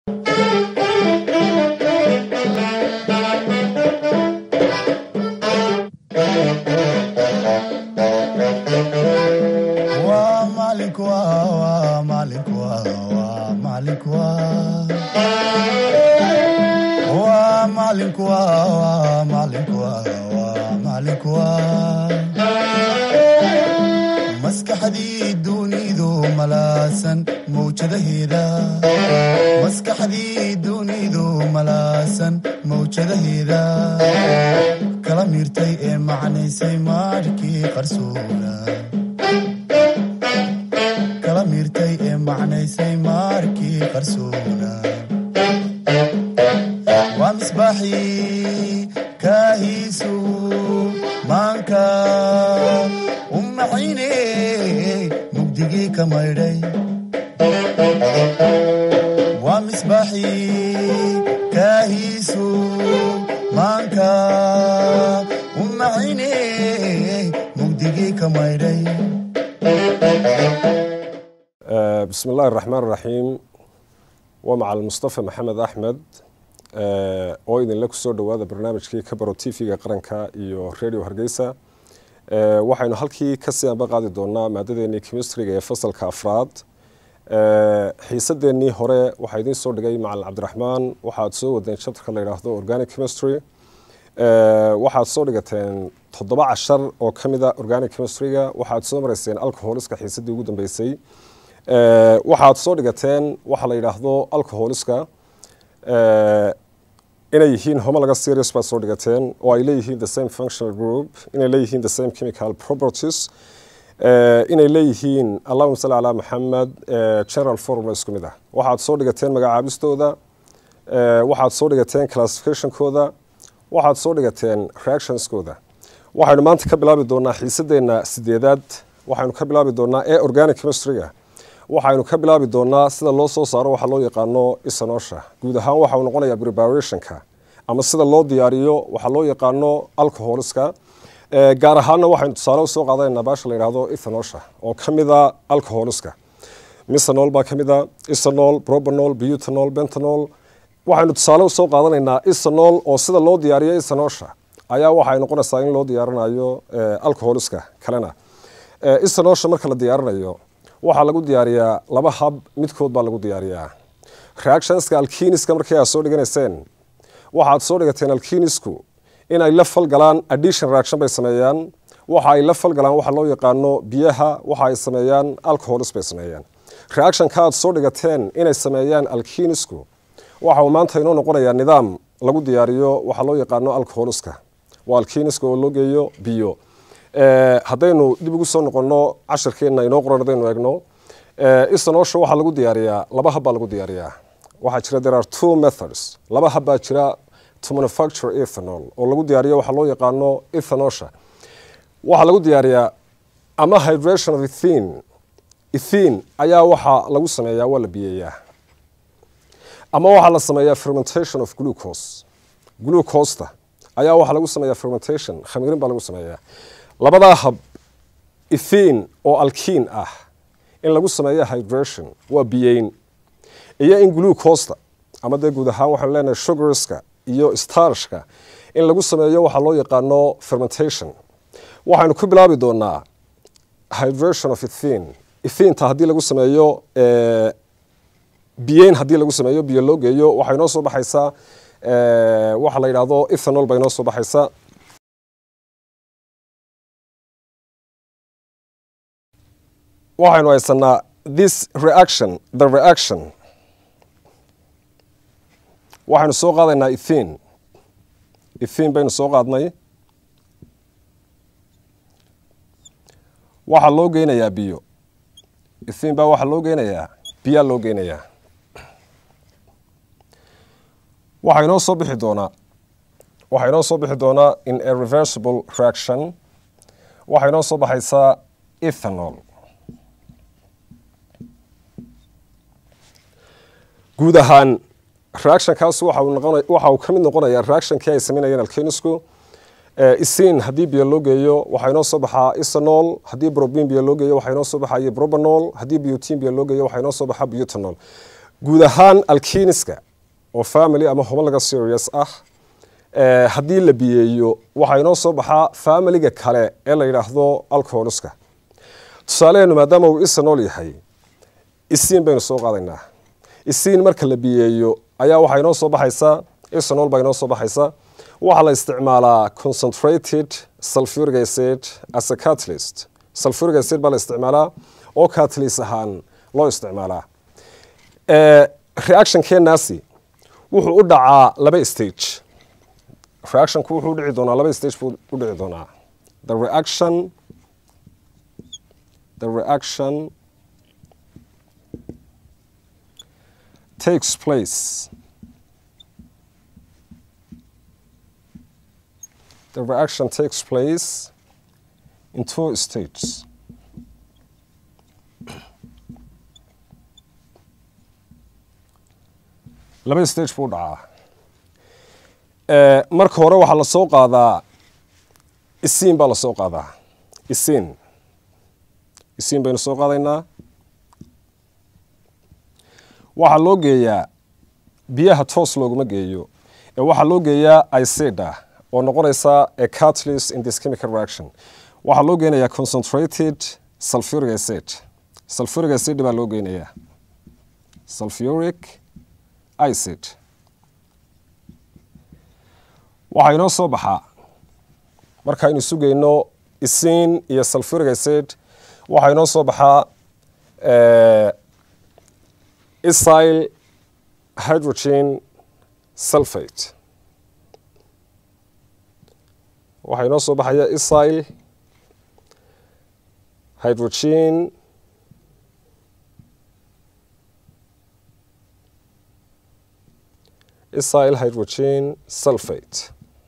maskaxdii dunidu malaasan mawjadaheeda kala miirtay ee macnaysay maarhkii qarsoona waa misbaaxii kaahiisu maanka u maxayne mugdigii ka maydhay waa misbaaxii kaahiisu maanka u maxayne mugdigii ka maydhay bismi illaahi araxmaan iraxiim waa macal mustafa maxamed axmed oo idinla kusoo dhowaada barnaamijkii kabaro t v-ga qaranka iyo radio hargeysa waxaynu halkii kasii anba qaadi doonaa maadadeenii chemistriga ee fasalka afraad xiisadeenii hore waxaa idiin soo dhigay macalin cabdiraxmaan waxaad soo wadeen chapterka la yidhaahdo organic chemistry waxaad soo dhigateen toddoba cashar oo ka mida organic chemistryga waxaad soo marayseen alcoholiska xiisadii ugu dambeysay waxaad soo dhigateen waxa la yidhaahdo alcoholiska inay yihiin homologa series baad soo dhigateen oo ay leeyihiin the same functional group inay leeyihiin the same chemical properties inay leeyihiin allahuma salli calaa maxamed general formula isku mid ah waxaad soo dhigateen magacaabistooda waxaad soo dhigateen classificationkooda waxaad soo dhigateen reactionskooda waxaynu maanta ka bilaabi doonaa xiisadeenna sideedaad waxaynu ka bilaabi doonaa ee organic chemistryga waxaynu ka bilaabi doonaa sida loo soo saaro waxa loo yaqaano isanosha guud ahaan waxa uu noqonayaa preparationka ama sida loo diyaariyo waxa loo yaqaano alcoholiska gaar ahaanna waxaynu tusaale usoo qaadanayna baasha la yidhahdo ethanosha oo ka mida alcoholiska misanol baa ka mida isanol probanol butanol bentanol waxaynu tusaale usoo qaadanaynaa isanol oo sida loo diyaariyo isanosha ayaa waxay noqonaysaa in loo diyaarinayo alcoholiska kalena isanosha marka la diyaarinayo waxaa lagu diyaariyaa laba hab midkood baa lagu diyaariyaa reactionska alkiniska markii aad soo dhiganayseen waxaad soo dhigateen alkinisku inay la falgalaan addition reaction bay sameeyaan waxa ay la falgalaan waxa loo yaqaano biyaha waxa ay sameeyaan alcoholis bay sameeyaan reactionka aad soo dhigateen inay sameeyaan alkinisku waxa uu maanta inoo noqonayaa nidaam lagu diyaariyo waxa loo yaqaano alcoholiska waa alkiniska oo loo geeyo biyo haddaynu dib ugu soo noqono cashirkeenna inoo qoran hadaynu eegno isanosha waxaa lagu diyaariyaa laba hab baa lagu diyaariyaa waxaa jira there are two methods laba hab baa jira to manufacture ethanol oo lagu diyaariyo waxaa loo yaqaano ethanosha waxaa lagu diyaariyaa ama hydration of ethin ethin ayaa waxaa lagu sameeyaa waa la biyeeyaa ama waxaa la sameeyaa fermentation of glucose glucosta ayaa waxaa lagu sameeyaa fermentation khamiirin baa lagu sameeyaa labadaa hab ethin oo alkiin ah in lagu sameeyo hydration waa biyeyn iyo in glucosta ama dee guud ahaan waxaanu leenahay sugarska iyo starshka in lagu sameeyo waxaa loo yaqaano fermentation waxaynu ku bilaabi doonaa hydration of ethin ethinta haddii lagu sameeyo biyeyn haddii lagu sameeyo biyo loo geeyo waxay noo soo baxaysaa waxa la yidhaahdo ethanol bay noo soo baxaysaa waxaynu haysanaa this reaction the reaction waxaynu soo qaadaynaa ethin ethin baynu soo qaadnay waxaa loo geynayaa biyo ethin baa waxaa loo geynayaa biyaa loo geynayaa waxaa inoo soo bixi doonaa waxaa inoo soo bixi doonaa in a reversible reaction waxaa inoo soo baxaysaa ethanol guud ahaan reactionkaas waxa uu ka mid noqonayaa reactionkii ay sameynayeen alkenisku isin haddii biyo loo geeyo waxaa inoo soo baxaa isanol haddii brobin biyo loo geeyo waxaa inoo soo baxaya brobanol haddii butin biyo loo geeyo waxaa inoo soo baxaa butanol guud ahaan alkiniska oo family ama homologa serious ah haddii la biyeeyo waxaa inoo soo baxaa familiga kale ee la yidhaahdo alcoholuska tusaaleheenu maadaama uu isanol yahay isiin baynu soo qaadaynaa isiin marka la biyeeyo ayaa waxaa inoo soo baxaysa isanol baa inoo soo baxaysa waxaa la isticmaalaa concentrated sulfuric acid as a catalyst sulfuric acid baa la isticmaalaa oo catalyst ahaan loo isticmaalaa reactionkeenaasi wuxuu u dhacaa laba stage reactionku wuxuu udhici doonaa laba stage buu u dhici doonaa the reaction the reaction takes place the reaction takes place in two stages laba stage buu dhacaa marka hore waxaa la soo qaadaa isiin baa la soo qaadaa isiin isiin baynu soo qaadaynaa waxaa loo geeyaa biyaha toos looguma geeyo ee waxaa loo geeyaa icida oo noqonaysa a catalyst in this chemical reaction waxaa loo geynayaa concentrated sulfuric acid sulfuric acid baa loo geynayaa sulfuric acid waxaa inoo soo baxaa markaaynu sugayno isiin iyo sulfuric acid waxaa inoo soo baxaa isyl hydrogen sulfate waxaa inoo soo baxaya isyl hydrogen isyl hydrogen sulfate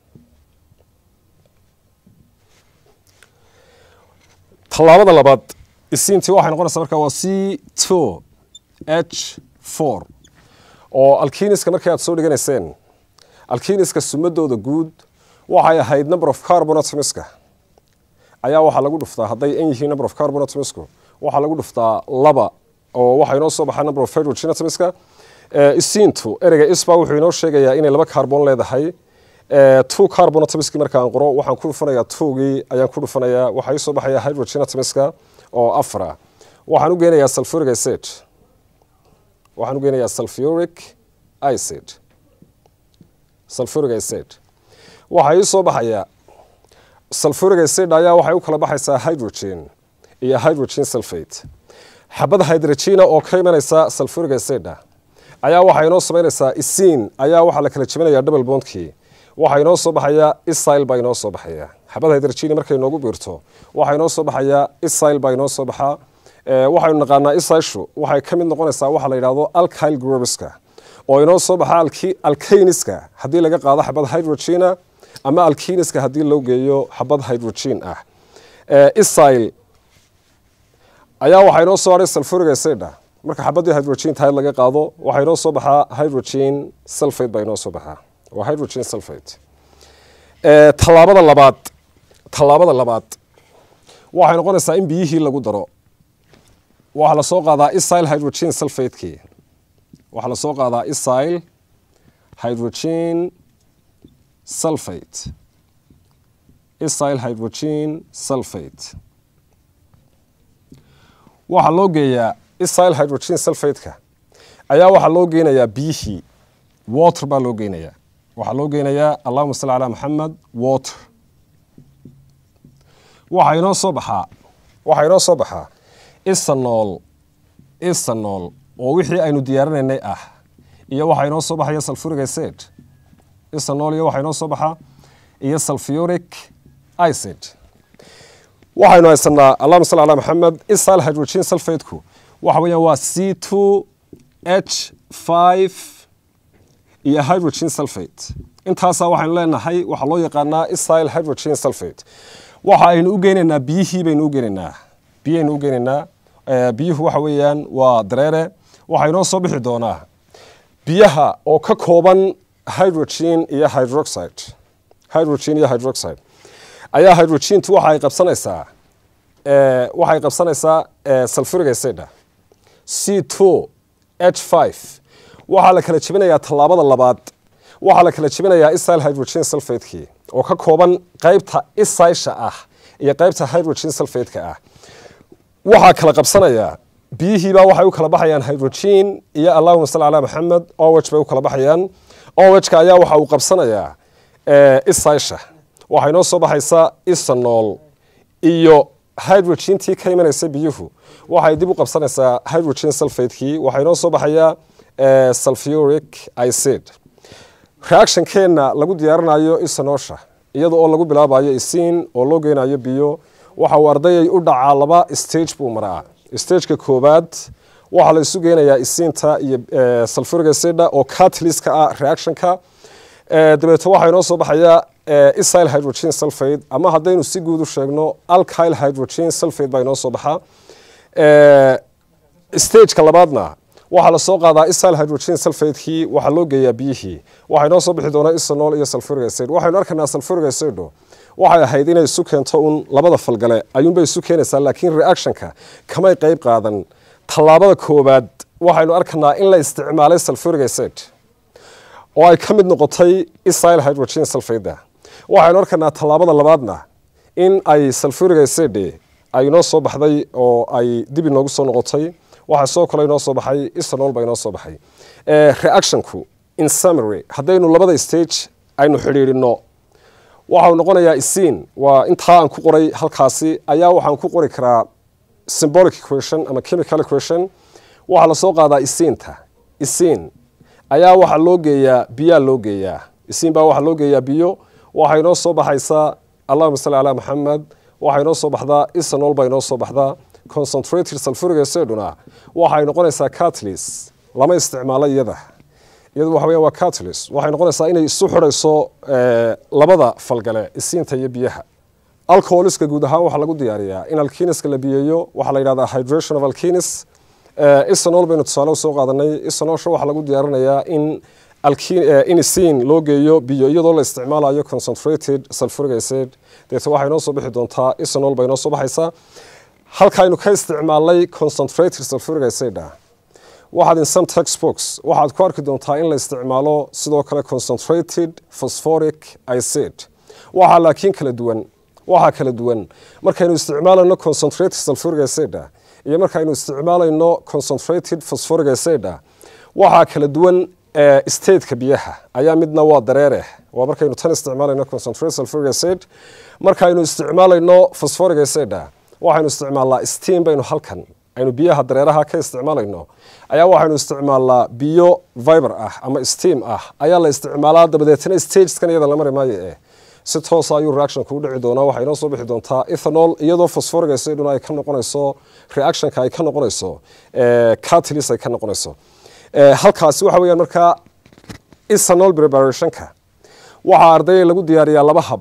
tallaabada labaad isiintii waxay noqonaysaa markaa waa c two h four oo alkiniska markii aad soo dhiganayseen alkiniska sumadooda guud waxay ahayd number of carbonatomiska ayaa waxaa lagu dhuftaa hadday an yihiin number of carbonatomisku waxaa lagu dhuftaa laba oo waxaa inoo soo baxaa number of hydrogenatomiska isiintu ereyga isba wuxuu inoo sheegayaa inay laba carbon leedahay two carbonatomiski markaan qoro waxaan ku dhufanayaa twogii ayaan ku dhufanayaa waxaa ii soo baxaya hydrogenatomiska oo afara waxaan u geynayaa sulfuric acid waxaan u geynayaa sulfuric acid sulfuric acid waxaa ii soo baxaya sulfuric acid ayaa waxay u kala baxaysaa hydrogen iyo hydrogen sulfate xabad hydrogena oo ka imanaysa sulfuric acid ayaa waxaa inoo samaynaysaa isiin ayaa waxaa la kala jebinaya double bondkii waxaa inoo soo baxaya isyl baa inoo soo baxaya xabad hydrogeni markay noogu biirto waxaa inoo soo baxaya isyl baa inoo soo baxaa waxaynu naqaanaa isyshu waxay ka mid noqonaysaa waxa la yidhahdo alkyl grobiska oo inoo soo baxa alkaniska haddii laga qaado xabad hydrogena ama alkiniska haddii loo geeyo xabad hydrogen ah isyl ayaa waxaa inoo soo haray sulfuric acid marka xabadii hydrogen tahayd laga qaado waxaa inoo soo baxaa hydrogen sulfate baa inoo soo baxaa waa hydrogen sulfate tallaabada labaad tallaabada labaad waxay noqonaysaa in biyihii lagu daro waxaa la soo qaadaa isyl hydrogen sulfatekii waxaa la soo qaadaa isyl hydrogen sulfate isyl hydrogen sulfate waxaa loo geeyaa isyl hydrogen sulfateka ayaa waxaa loo geynayaa biyihii water baa loo geynayaa waxaa loo geynayaa allahuma salli calaa maxamed water waxaa inoo soo baxaa waxaa inoo soo baxaa isanol isanol oo wixii aynu diyaarinaynay ah iyo waxaa inoo soo baxaya sulfuric acid isanol iyo waxaa inoo soo baxaa iyo sulfuric acid waxaynu haysanaa allahuma salli calaa maxamed isyl hydrogen sulfateku waxa weeyaan waa c two h five iyo hydrogen sulfate intaasaa waxaynu leenahay waxaa loo yaqaanaa isyl hydrogen sulfate waxa aynu u geynaynaa biyihii baynu u geynaynaa biyaynu u geynaynaa biyuhu waxa weeyaan waa dareere waxaa inoo soo bixi doonaa biyaha oo ka kooban hydrogen iyo hydroxide hydrogen iyo hydroxide ayaa hydrogentu waxa ay qabsanaysaa waxay qabsanaysaa sulfuric acid c two h five waxaa la kala jebinayaa tallaabada labaad waxaa la kala jebinayaa isyl hydrogen sulfatekii oo ka kooban qaybta isysha ah iyo qaybta hydrogen sulfateka ah waxaa kala qabsanayaa biyihiibaa waxay u kala baxayaan hydrogen iyo allahuma salli calaa maxamed oweg bay u kala baxayaan owejka ayaa waxa uu qabsanayaa isysha waxay noo soo baxaysaa isanol iyo hydrogentii ka imanaysa biyuhu waxay dib u qabsanaysaa hydrogen sulfatekii waxay noo soo baxayaa sulfuric icid reactionkeenna lagu diyaarinayo isanosha iyada oo lagu bilaabayo isiin oo loo geynayo biyo waxa uu ardayay u dhacaa laba stage buu maraa stageka koobaad waxaa la isu geynayaa isiinta iyo sulfuric acida oo cataliska ah reactionka dabeeto waxaa inoo soo baxaya isyl hydrogen sulfate ama haddaynu si guud u sheegno alkyl hydrogen sulfate baa inoo soo baxa stageka labaadna waxaa lasoo qaadaa isyl hydrogen sulfatekii waxaa loo geeyaa biyihii waxaa inoo soo bixi doonaa isanol iyo sulfuric acid waxaynu arkaynaa sulfuric acido waxay ahayd inay isu keento un labada falgale ayuunbay isu keenaysaa laakiin reactionka kamay qeyb qaadan tallaabada koowaad waxaynu arkanaa in la isticmaalay sulfuric acid oo ay ka mid noqotay isyl hydrogen sulfada waxaynu arkanaa tallaabada labaadna in ay sulfuric acid ay inoo soo baxday oo ay dib inoogu soo noqotay waxaa soo kale inoo soo baxay isanol baa inoo soo baxay reactionku in summary haddaynu labada stage aynu xidhiidhino waxau noqonayaa isiin waa intaa aan ku qoray halkaasi ayaa waxaan ku qori karaa symbolic equation ama chemical equation waxaa lasoo qaadaa isiinta isiin ayaa waxaa loo geeyaa biyaa loo geeyaa isiin baa waxaa loo geeyaa biyo waxay inoo soo baxaysaa allahuma salli calaa maxamed waxay inoo soo baxdaa isanol baa inoo soo baxdaa concentrated sulfuric aciduna waxay noqonaysaa catalyst lama isticmaalo iyada iyadu waxa weya waa catalyst waxay noqonaysaa inay isu xidhayso labada falgale isiinta iyo biyaha alcoholiska guud ahaan waxaa lagu diyaariyaa in alkiniska la biyeeyo waxaa la yidhahdaa hydration of alkinis isanol baynu tusaale usoo qaadanay isanosha waxaa lagu diyaarinayaa in in isiin loo geeyo biyo iyadoo la isticmaalayo concentrated sulfuric acid deeta waxay noo soo bixi doontaa isanol bay noo soo baxaysaa halkaaynu ka isticmaalnay concentrated sulfuric acid waxaad in some textbooks waxaad ku arki doontaa in la isticmaalo sidoo kale concentrated phosphoric acid waxaa laakiin kala duwan waxaa kala duwan markaynu isticmaalayno concentrated sulfuric acid iyo markaynu isticmaalayno concentrated phosphoric acid waxaa kala duwan stateka biyaha ayaa midna waa dareere waa markaynu tan isticmaalayno concentrated sulfuric acid markaynu isticmaalayno phosphoric acid waxaynu isticmaalnaa steam baynu halkan aynu biyaha dareeraha ka isticmaalayno ayaa waxaynu isticmaalnaa biyo viber ah ama steam ah ayaa la isticmaalaa dabadeetna stageskan iyada la mari maayo eh si toosa ayuu reactionka u dhici doonaa waxay inoo soo bixi doontaa ethanol iyadoo phosphoric aciduna ay ka noqonayso reactionka ay ka noqonayso catalyst ay ka noqonayso halkaasi waxa weeyaan markaa ethanol preparationka waxaa ardayda lagu diyaariyaa laba hab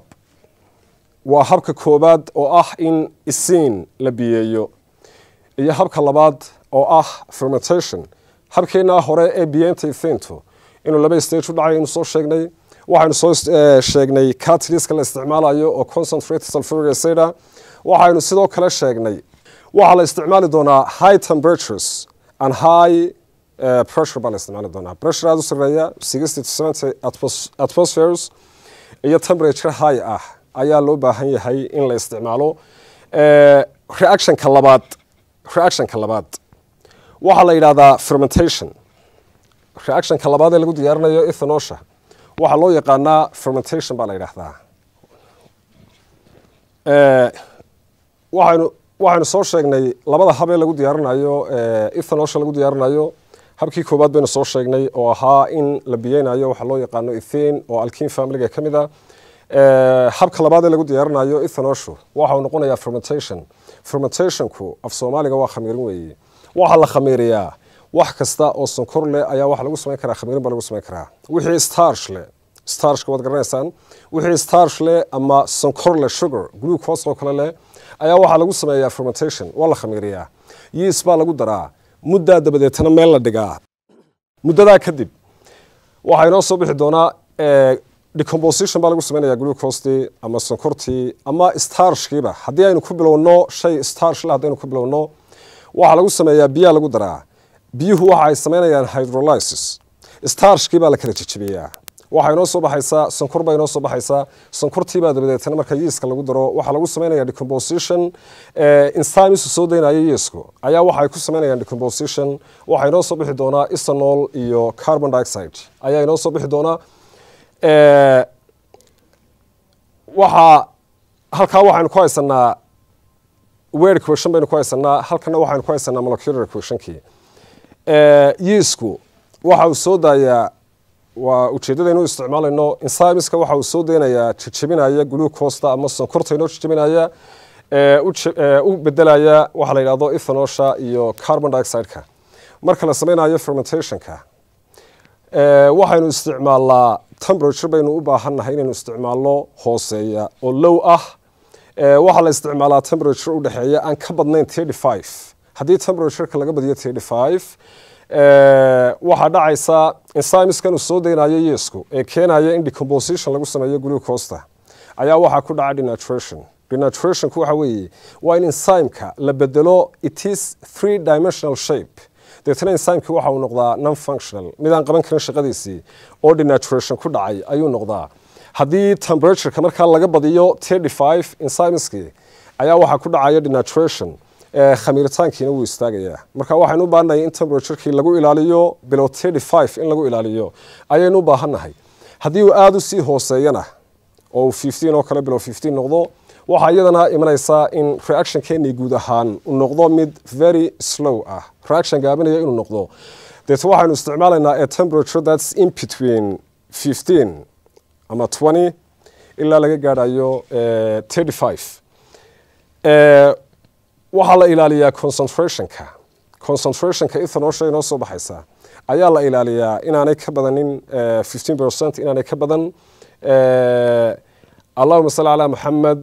waa habka koobaad oo ah in isiin la biyeeyo iyo habka labaad oo ah fermentation habkeenaa hore ee biyeenta ithintu inuu laba stage u dhacay aynu soo sheegnay waxaynu soo sheegnay cataliska la isticmaalayo oo concentrated sulfuric acid waxaynu sidoo kale sheegnay waxaa la isticmaali doonaa high temperatures and high pressure baa la isticmaali doonaa pressure aada u sareeya sixty to seventy atmospheres iyo temperature high ah ayaa loo baahan yahay in la isticmaalo reactionka labaad reactionka labaad waxaa la yidhahdaa fermentation reactionka labaad ee lagu diyaarinayo ethanosha waxaa loo yaqaanaa fermentation baa la yidhaahdaa waxaynu waxaynu soo sheegnay labada hab ee lagu diyaarinayo ethanosha lagu diyaarinayo habkii koowaad baynu soo sheegnay oo ahaa in la biyeynayo waxaa loo yaqaano ethin oo alkin familiga ka mid a habka labaad ee lagu diyaarinayo ethanoshu waxau noqonayaa fermentation fermentationku af soomaaliga waa khamiirin weeye waxaa la khamiiriyaa wax kasta oo sonkor leh ayaa waxa lagu samayn karaa khamiirin baa lagu samayn karaa wixii starch leh starchka waad garanaysaan wixii starch leh ama sonkor leh sugar glucose oo kale leh ayaa waxaa lagu sameeyaa fermentation waa la khamiiriyaa yeast baa lagu daraa muddaa dabadeetana meel la dhigaa muddadaa kadib waxaa inoo soo bixi doonaa decomposition baa lagu sameynaya glucostii ama sonkortii ama starchkiiba haddii aynu ku bilowno shay starch le haddaynu ku bilowno waxaa lagu sameeyaa biyaa lagu daraa biyuhu waxa ay samaynayaan hydrolysis starshkii baa la kala jejebiyaa waxaa inoo soo baxaysaa sonkor baa inoo soo baxaysaa sonkortiibaa dabadeetana marka yiiska lagu daro waxaa lagu samaynaya decomposition insimisu soo daynaya yiisku ayaa waxa ay ku samaynayaan decomposition waxaa inoo soo bixi doonaa ethanol iyo carbon dioxide ayaa inoo soo bixi doonaa waxaa halkaa waxaynu ku haysanaa word equation baynu ku haysanaa halkana waxaynu ku haysanaa molecular equationkii yiisku waxa uu soo daayaa waa ujeeddadaynu isticmaalayno insimiska waxa uu soo daynayaa jejebinaya glucosta ama sonkorta inoo jejebinaya u bedelaya waxaa la yidhahdo ethanosha iyo carbon dioxide-ka marka la samaynayo fermentationka waxaynu isticmaalnaa temperature baynu u baahannahay inaynu isticmaalno hooseeya oo low ah waxaa la isticmaalaa temperature u dhexeeya aan ka badnayn thirty five haddii temperatureka laga badiyo thirty five waxaa dhacaysa insimiskan uu soo daynayo yeesku ee keenaya in decomposition lagu sameeyo glucosta ayaa waxaa ku dhaca denaturation denatrationku waxa weeye waa in ensymeka la bedelo it is three dimensional shape deetana ensymeki waxa uu noqdaa non functional midaan qaban karin shaqadiisii oo denaturation ku dhacay ayuu noqdaa haddii temperatureka markaa laga badiyo thirty five ensymeskii ayaa waxaa ku dhacaya denaturation khamiiritaankiina wuu istaagayaa marka waxaynu u baahannahay in temperaturekii lagu ilaaliyo below thirty five in lagu ilaaliyo ayaynu u baahannahay haddii uu aada u sii hooseeyana oo uu fifteen oo kale below fifteen noqdo waxaa iyadana imanaysaa in reactionkeennii guud ahaan uu noqdo mid very slow ah reaction gaabinaya inuu noqdo deeto waxaynu isticmaalaynaa a temperature that's in between fifteen ama twenty ilaa laga gaadhayo thirty five waxaa la ilaaliyaa concentrationka concentrationka ethanosha inoo soo baxaysa ayaa la ilaaliyaa inaanay ka badanin fifteen percent inaanay ka badan allahuma salli calaa maxamed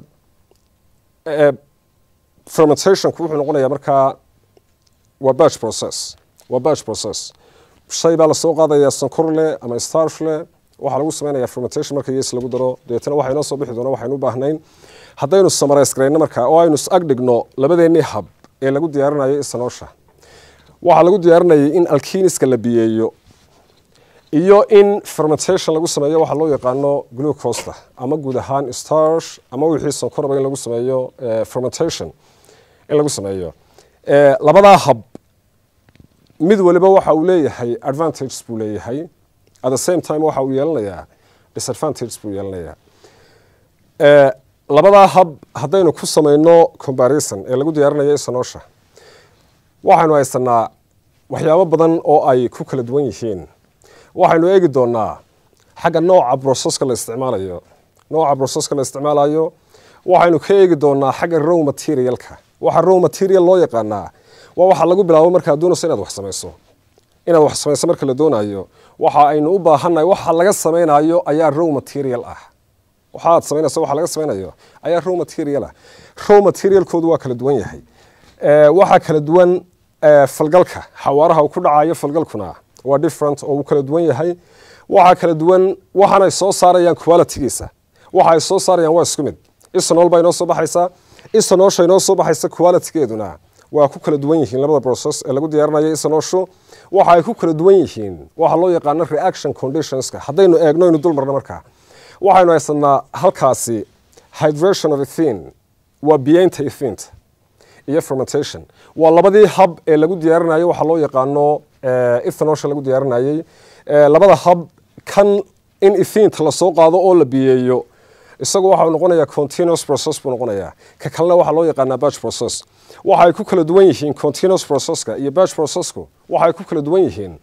fermentationku wuxuu noqonayaa markaa waa batch process waa batch process shay baa lasoo qaadayaa sonkor leh ama starch leh waxaa lagu sameynaya fermentation marka yes lagu daro dabeetana waxaa inoo soo bixi doona waxaynu u baahnayn haddaynu samareys garayno markaa oo aynu is-ag dhigno labadeennii hab ee lagu diyaarinayo isanoosha waxaa lagu diyaarinayay in alkiniska la biyeeyo iyo in fermentation lagu sameeyo waxaa loo yaqaano glucosta ama guud ahaan starch ama wixii sonkoraba in lagu sameeyo fermentation in lagu sameeyo labadaa hab mid waliba waxa uu leeyahay advantages buu leeyahay at the same time waxa uu yeelanayaa disadvantages buu yeelanayaa labadaa hab haddaynu ku samayno comparison ee lagu diyaarinayo isanoosha waxaynu haysanaa waxyaabo badan oo ay ku kala duwan yihiin waxaynu eegi doonaa xagga nooca broceska la isticmaalayo nooca broceska la isticmaalayo waxaynu ka eegi doonaa xagga row materialka waxa row material loo yaqaanaa waa waxa lagu bilaabo markaad doonayso inaad wax samayso inaad wax samayso marka la doonayo waxa aynu u baahannahay waxa laga samaynayo ayaa row material ah waxaad samaynayso waxa laga samaynayo ayaa row material ah row materialkoodu waa kala duwan yahay waxaa kala duwan falgalka xawaaraha uu ku dhacayo falgalkuna waa different oo uu kala duwan yahay waxaa kala duwan waxaanay soo saarayaan qualitygiisa waxa ay soo saarayaan waa isku mid isanol baa inoo soo baxaysa isanoosha inoo soo baxaysa qualitygeeduna waa ku kala duwan yihiin labada process ee lagu diyaarinayo isanooshu waxa ay ku kala duwan yihiin waxa loo yaqaano reaction conditionska haddaynu eegno inu dul marno markaa waxaynu haysanaa halkaasi hydration of ethin waa biyeynta ethinta iyo fermentation waa labadii hab ee lagu diyaarinayo waxa loo yaqaano ethanosha lagu diyaarinayey labada hab kan in ethinta lasoo qaado oo la biyeeyo isagu waxa uu noqonayaa continuous process buu noqonayaa ka kalena waxaa loo yaqaanaa batch process waxa ay ku kala duwan yihiin continuous processka iyo batch processku waxa ay ku kala duwan yihiin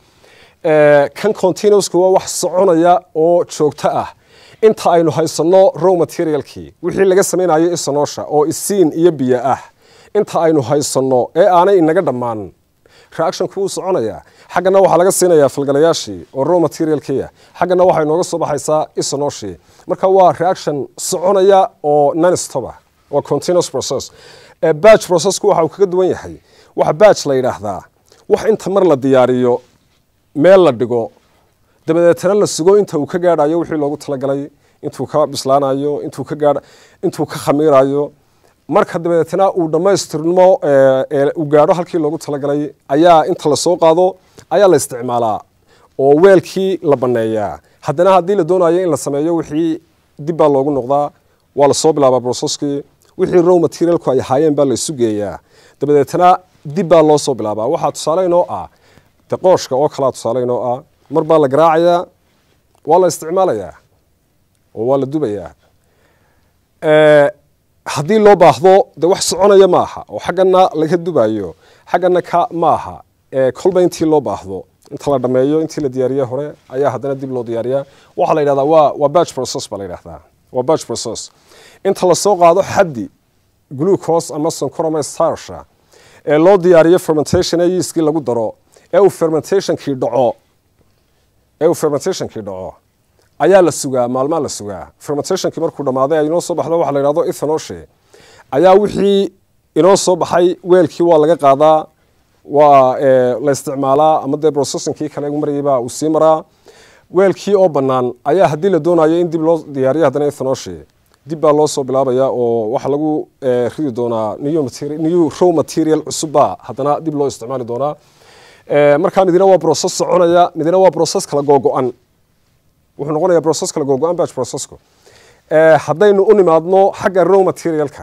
kan continuousku waa wax soconaya oo joogto ah inta aynu haysanno row materialkii wixii laga samaynayo isanoosha oo isiin iyo biyo ah inta aynu haysanno ee aanay inaga dhammaan reactionku wuu soconayaa xaggana waxaa laga siinayaa falgalayaashii oo row materialkiia xaggana waxay nooga soo baxaysaa isanooshii marka waa reaction soconaya oo nonstopa waa continuous process batch processku waxa uu kaga duwan yahay waxa batch la yidhaahdaa wax inta mar la diyaariyo meel la dhigo dabadeetana la sugo inta uu ka gaadhayo wixii loogu talagalay intuu ka bislaanayo intuu ka gaadh intuu ka khamiirayo marka dabeetna uu dhammaystirmo uu gaadho halkii loogu talagalay ayaa inta lasoo qaado ayaa la isticmaalaa oo weelkii la baneeyaa haddana haddii la doonayo in la sameeyo wixii dib baa loogu noqdaa waa lasoo bilaabaa brocesskii wixii row materialku ay ahaayeen baa la isu geeyaa dabadeetna dib baa loo soo bilaabaa waxaa tusaale inoo ah de qooshka oo kalea tusaale inoo ah mar baa la garaacayaa waa la isticmaalayaa oo waa la dubayaa haddii loo baahdo de wax soconaya maaha oo xaggana laga dubayo xaggana ka maaha kolba intii loo baahdo inta la dhameeyo intii la diyaariye hore ayaa haddana dib loo diyaariyaa waxaa la yidhahdaa waa waa batch process baa la yidhahdaa waa batch process inta lasoo qaado xaddi glucose ama sonkor ama starsha ee loo diyaariyo fermentation ee yeaskii lagu daro ee uu fermentationkii dhaco ee uu fermentationkii dhaco ayaa la sugaa maalmaa la sugaa fermentationkii markuu dhammaaday ay inoo soo baxdo waxa la yidhahdo ethanoshi ayaa wixii inoo soo baxay weelkii waa laga qaadaa waa la isticmaalaa ama dee processingkii kale ugu marayayba uu sii maraa weelkii oo bannaan ayaa haddii la doonayo in dib loo diyaariyo haddana ethanoshi dib baa loo soo bilaabaya oo waxaa lagu ridi doonaa new row material cusubba haddana dib loo isticmaali doonaa markaa midina waa process soconaya midina waa process kala googo-an wuxuu noqonayaa process kala googo-an batch processku haddaynu u nimaadno xagga row materialka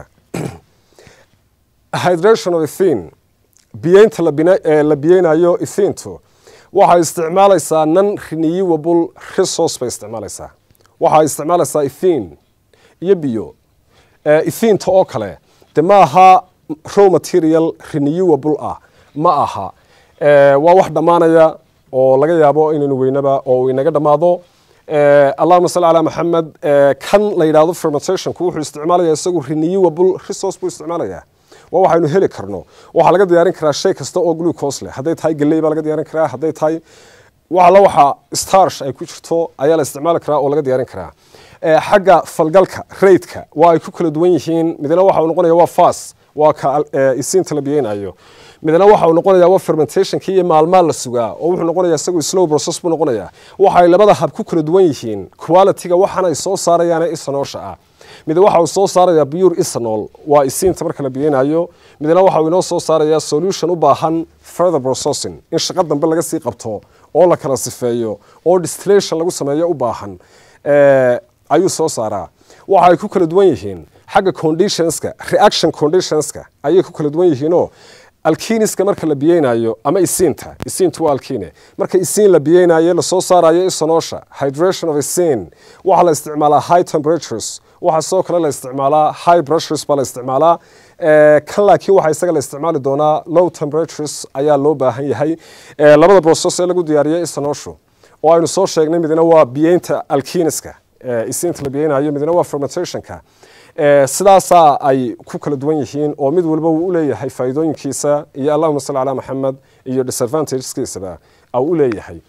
hydration of ethene biyeynta la biyeynayo ethinto waxay isticmaalaysaa non renewable resource bay isticmaalaysaa waxay isticmaalaysaa ethene iyo biyo ethinta oo kale de ma aha row material renewable ah ma aha waa wax dhammaanaya oo laga yaabo inaynu weynaba oo uu inaga dhammaado allahuma salli calaa maxamed kan la yidhahdo fermentationku wuxuu isticmaalaya isagu renewable resource buu isticmaalaya waa waxaynu heli karno waxaa laga diyaarin karaa shay kasta oo glucose leh hadday tahay galley baa laga diyaarin karaa hadday tahay waxala waxa starsh ay ku jirto ayaa la isticmaali karaa oo laga diyaarin karaa xagga falgalka raidka waa ay ku kala duwan yihiin midna waxa uu noqonaya waa fas waa ka isiinta la biyeynayo midna waxa uu noqonaya waa fermentationkii iyo maalmaa la sugaa oo wuxuu noqonaya isagu slow process buu noqonaya waxay labada hab ku kala duwan yihiin qualityga waxan ay soo saarayaan isanoosha ah mid waxa uu soo saaraya pure ethanol waa isiinta marka la biyeynayo midna waxa uu inoo soo saaraya solution u baahan further processing in shaqo dambe laga sii qabto oo la kala sifeeyo oo distillation lagu sameeyo u baahan ayuu soo saaraa waxa ay ku kala duwan yihiin xagga conditionska reaction conditionska ayay ku kala duwan yihiinoo alkiniska marka la biyeynayo ama isiinta isiintu waa alkine marka isiin la biyeynayo lasoo saarayo isanoosha hydration of isin waxaa la isticmaalaa high temperatures waxaa sidoo kale la isticmaalaa high pressures baa la isticmaalaa kan laakiin waxaa isaga la isticmaali doonaa low temperatures ayaa loo baahan yahay labada process ee lagu diyaariyo isanooshu oo aynu soo sheegnay midna waa biyeynta alkiniska isiinta la biyeynayo midna waa fermentationka sidaasaa ay ku kala duwan yihiin oo mid walba wuu uleeyahay faa'iidooyinkiisa iyo allahuma salli calaa maxamed iyo disadvantageskiisaba au u leeyahay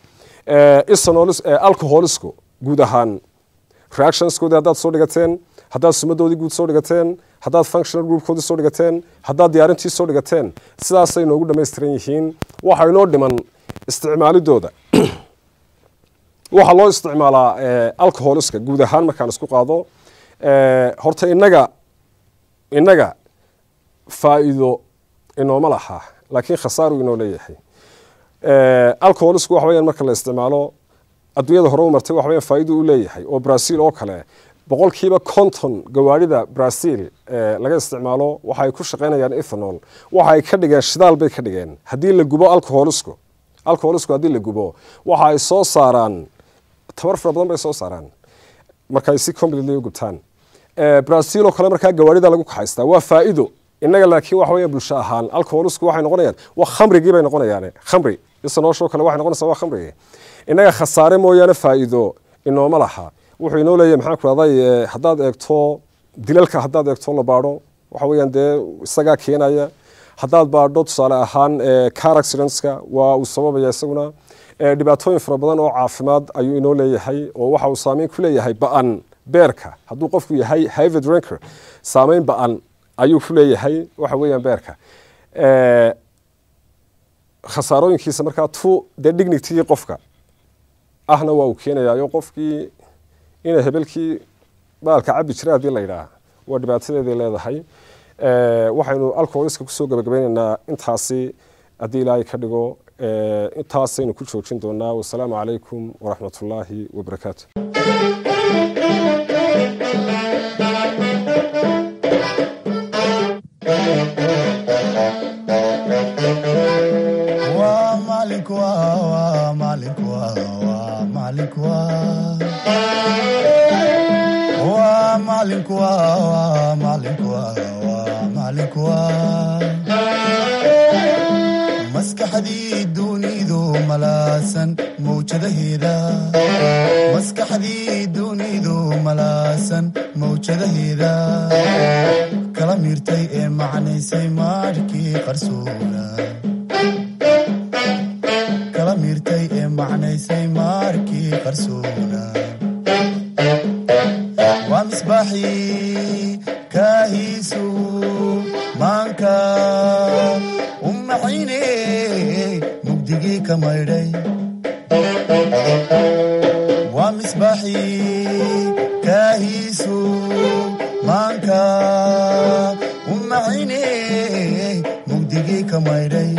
alcoholisku guud ahaan reactionskoodii haddaad soo dhigateen haddaad sumadoodii guud soo dhigateen haddaad functional groupkoodii soo dhigateen haddaad diyaarintii soo dhigateen sidaasay noogu dhammaystiran yihiin waxa inoo dhiman isticmaalidooda waxaa loo isticmaalaa alcoholiska guud ahaan markaan isku qaado horta inaga innaga faa'iido inooma laha laakiin khasaaru inoo leeyahay alcoholisku waxa weyaan marka la isticmaalo adduunyada hore u martay waxa weyaan faa'ido u leeyahay oo brazil oo kale boqolkiiba konton gawaarida brazil laga isticmaalo waxa ay ku shaqaynayaan ethanol waxa ay ka dhigeen shidaal bay ka dhigeen haddii la gubo alcoholisku alcoholisku haddii la gubo waxa ay soo saaraan tabar fara badan bay soo saaraan marka ay si completely u gubtaan brazil oo kale markaa gawaarida lagu kaxaystaa waa faa'iido innaga laakiin waxa weya bulsho ahaan alcoholisku waxay noqonayaan waa khamrigii bay noqonayaan khamri isanoosho kale waxay noqonaysaa waa khamrigii innaga khasaare mooyaane faa'iido inooma laha wuxuu inoo leeyahay maxaan ku rahday haddaad eegto dilalka haddaad eegto la baadho waxa weeyaan dee isagaa keenaya haddaad baadho tusaale ahaan car accidentska waa uu sababaya isaguna dhibaatooyin fara badan oo caafimaad ayuu inoo leeyahay oo waxa uu saameyn ku leeyahay ba-an beerka hadduu qofku yahay hivid ranker saameyn ba-an ayuu ku leeyahay waxa weeyaan beerka khasaarooyinkiisa markaa tu dee dignitigii qofka ahna waa uu keenayaa qofkii inay hebelkii baalka cabi jira haddii la yidhaah waa dhibaatadeeday leedahay waxaynu alcoholiska kusoo gabagabeyneynaa intaasi haddii ilaahay ka dhigo intaasaynu ku joojin doonaa wasalaamu calaykum waraxmatullaahi wabarakaatu waa maalinku waa maalinku waa maalinku waa maalinku waa maalinku waa maalinku maskaxdii dunidu malaasan mawjadaheeda maskaxdii dunidu malaasan mawjadaheeda kala miirtay ee macnaysay maarkii qarsoona kala miirtay ee macnaysay maarkii qarsoona waa misbaaxii kaahiisu maanka u maxayne mugdigii ka maydhay waa misbaaxii kaahiisu maanka u maxayne mugdigii ka maydhay